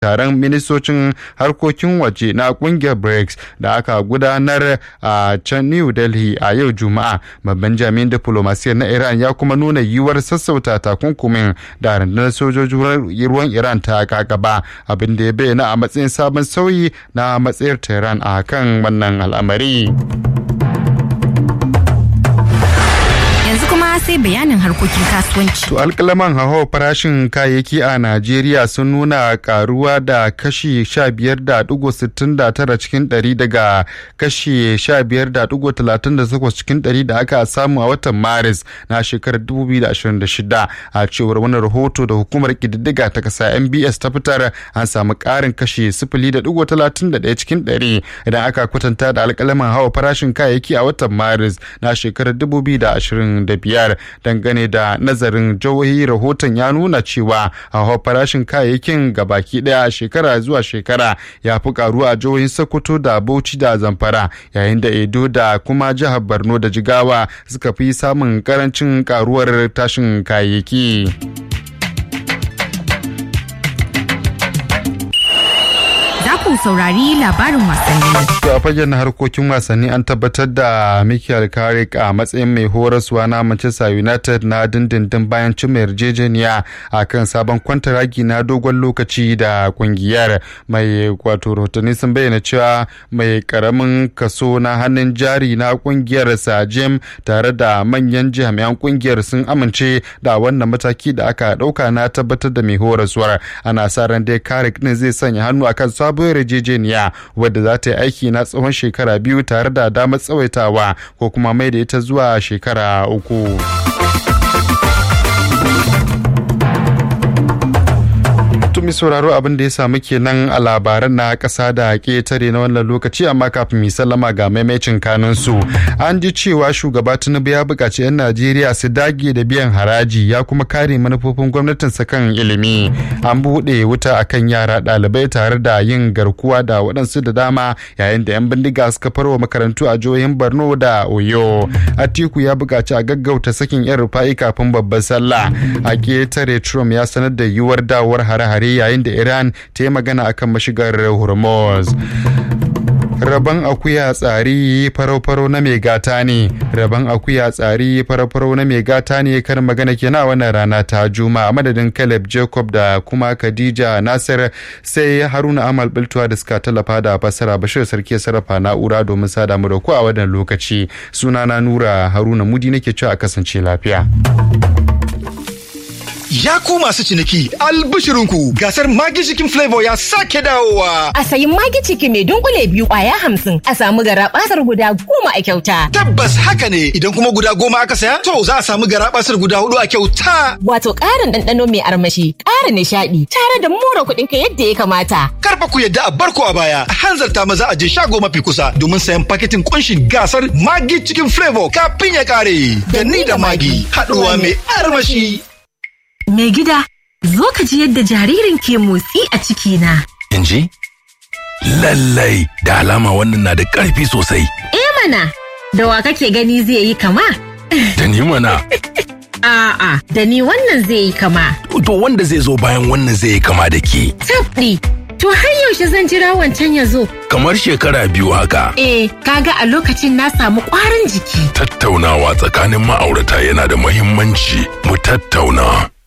taron ministocin harkokin waje na kungiyar brics da aka gudanar a can new delhi a yau juma'a babban jami'in diplomasiyar na iran ya kuma nuna yiwuwar sassauta takunkumin da rundunar sojojin ruwan iran ta kakaba abin da ya bayyana a matsayin sabon sauyi na matsayar tehran a kan wannan al'amari. sai bayanin harkokin kasuwanci. To alkalaman hawa farashin kayayyaki a Najeriya sun nuna karuwa da kashi 15.69 cikin 100 daga kashi 15.38 cikin 100 da aka samu a watan Maris na shekarar 2026 a cewar wani rahoto da hukumar kididdiga ta kasa MBS ta fitar an samu karin kashi 0.31 cikin 100 idan aka kwatanta da alkalaman hawa farashin kayayyaki a watan Maris na shekarar 2025. dangane da nazarin jihohi rahoton ya nuna cewa hawa farashin kayayyakin gabaki daya shekara zuwa shekara ya fi karuwa a jihohin sokoto da bauchi da zamfara yayin da edo da kuma jihar borno da jigawa suka fi samun karancin karuwar tashin kayayyaki. ku saurari labarin wasanni. a fagen harkokin wasanni an tabbatar da Michael Carrick a matsayin mai horaswa na Manchester United na dindindin bayan cimma yarjejeniya a kan sabon kwantaragi na dogon lokaci da kungiyar mai wato rahotanni sun bayyana cewa mai karamin kaso na hannun jari na kungiyar Sajem tare da manyan jami'an kungiyar sun amince da wannan mataki da aka dauka na tabbatar da mai horaswar ana sa ran dai Carrick ne zai sanya hannu akan sabon yarjejeniya wadda za ta yi aiki na tsawon shekara biyu tare da damar tsawaitawa ko kuma mai da ita zuwa shekara uku. tumi sauraro abin da ya samu kenan a labaran na ƙasa da ƙetare na wannan lokaci amma kafin mu sallama ga maimacin kanun su an ji cewa shugaba tinubu ya buƙaci 'yan najeriya su dage da biyan haraji ya kuma kare manufofin gwamnatinsa kan ilimi an buɗe wuta akan yara ɗalibai tare da yin garkuwa da waɗansu da dama yayin da 'yan bindiga suka farwa makarantu a jihohin borno da oyo atiku ya buƙaci a gaggauta sakin 'yan rufa'i kafin babbar sallah a ƙetare trump ya sanar da yiwuwar dawowar hare-hare yayin da Iran ta yi magana akan mashigar Hormuz. Rabon akuya tsari farau-farau na mai gata ne, rabon akuya tsari farau-farau na mai gata ne kar magana ke na wannan rana ta juma a madadin Caleb Jacob da kuma Khadija Nasir sai Haruna Amal Biltuwa da suka tallafa da fassara Bashir Sarki sarrafa na'ura domin sada mu da ku a wannan lokaci. Sunana Nura Haruna Mudi nake cewa a kasance lafiya. Ya ku masu ciniki albishirinku gasar Magi Chicken Flavor ya sake dawowa. A sayi Magi Chicken mai dunkule biyu kwaya hamsin a samu garabasar guda goma a kyauta. Tabbas haka ne idan kuma guda goma aka saya to za a samu garabasar guda hudu a kyauta. Wato ƙarin ɗanɗano mai armashi, ƙara nishaɗi tare da more kuɗin ka yadda ya kamata. Karfa ku yadda a barko a baya a hanzarta maza a je shago mafi kusa domin sayan paketin kunshin gasar Magi Chicken Flavor kafin ya kare. Da ni da Magi haɗuwa mai armashi. Mai gida, zo ka ji yadda jaririn ke motsi a cikina. In ji? Lallai da alama wannan na da ƙarfi sosai. Eh mana, da wa kake gani zai yi kama? Da ni mana. A'a, da ni wannan zai yi kama. To wanda zai zo bayan wannan zai yi kama da ke. Tabɗi, to har yaushe zan jira wancan ya zo. Kamar shekara biyu haka. Eh, kaga a lokacin na samu ƙwarin jiki. Tattaunawa tsakanin ma'aurata yana da muhimmanci. Mu tattauna.